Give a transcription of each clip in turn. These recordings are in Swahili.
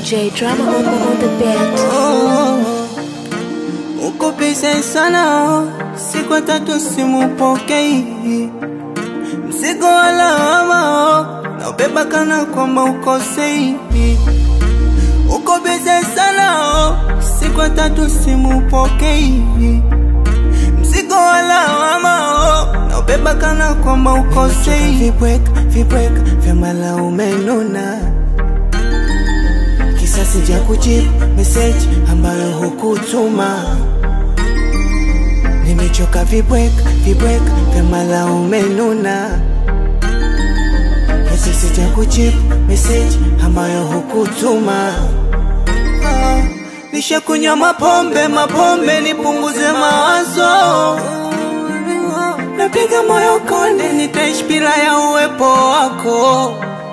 DJ drama on, on the beat. Uko busy sana, siku tatu simupokei, mzigo wa lawama naubeba kana kwamba ukosei. Uko busy sana, siku tatu simupokei, mzigo wa lawama naubeba kana kwamba ukosei. Vibweka vibweka vya malaume nuna kisasi cha kujibu message ambayo hukutuma. Nimechoka vibweka vibweka vya malaume nuna, kisasi cha kujibu message ambayo hukutuma. Ah, nishakunywa mapombe mapombe nipunguze mawazo, napiga moyo konde, nitaishi bila ya uwepo wako.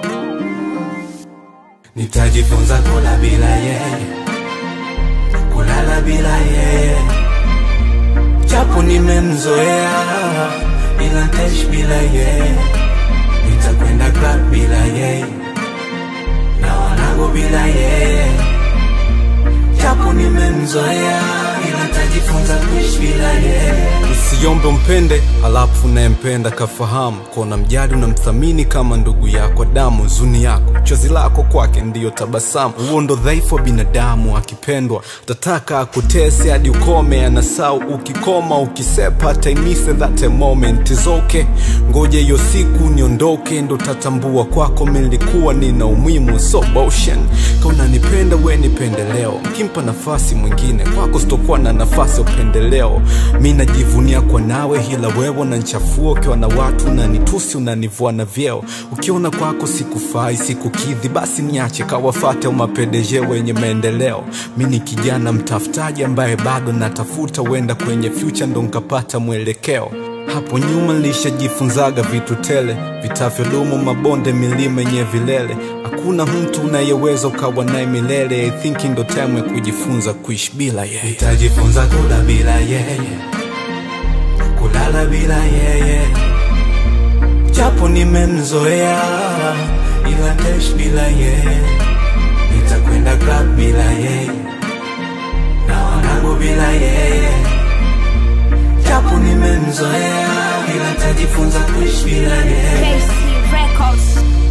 Nitajifunza kula bila yeye, kulala bila yeye, japo nimemzoea, ila nitaishi bila yeye. Nitakwenda club bila yeye, na wanangu bila yeye, japo nimemzoea, ila nitajifunza kuishi bila yeye. Usiombe umpende alafu unayempenda kafahamu kona mjali unamthamini kama ndugu yako damu huzuni yako chozi lako kwake ndiyo tabasamu huo ndo dhaifu wa binadamu akipendwa utataka akutese hadi ukome anasau ukikoma ukisepa taimise that a moment is okay ngoja hiyo siku niondoke ndo tatambua kwako milikuwa nina umuhimu so motion kaunanipenda we nipende leo mkimpa nafasi mwingine kwako sitokuwa na nafasi ya upendeleo mi najivunia kwa nawe hila wewe unanchafua ukiwa na watu unanitusi unanivua na vyeo ukiona kwako sikufai sikukidhi basi niache kawafate au mapendeje wenye maendeleo mi ni kijana mtafutaji ambaye bado natafuta huenda kwenye future ndo nkapata mwelekeo hapo nyuma nilishajifunzaga vitu tele vitavyodumu mabonde milima yenye vilele hakuna mtu unayeweza ukawa naye milele I think ndo time ya kujifunza kuishi bila yeye Nitajifunza kula bila yeye, kulala bila yeye, japo nimemzoea, ila nitaishi bila yeye. Nitakwenda club bila yeye, na wanangu bila yeye, japo nimemzoea, ila nitajifunza kuishi bila yeye. KC Records.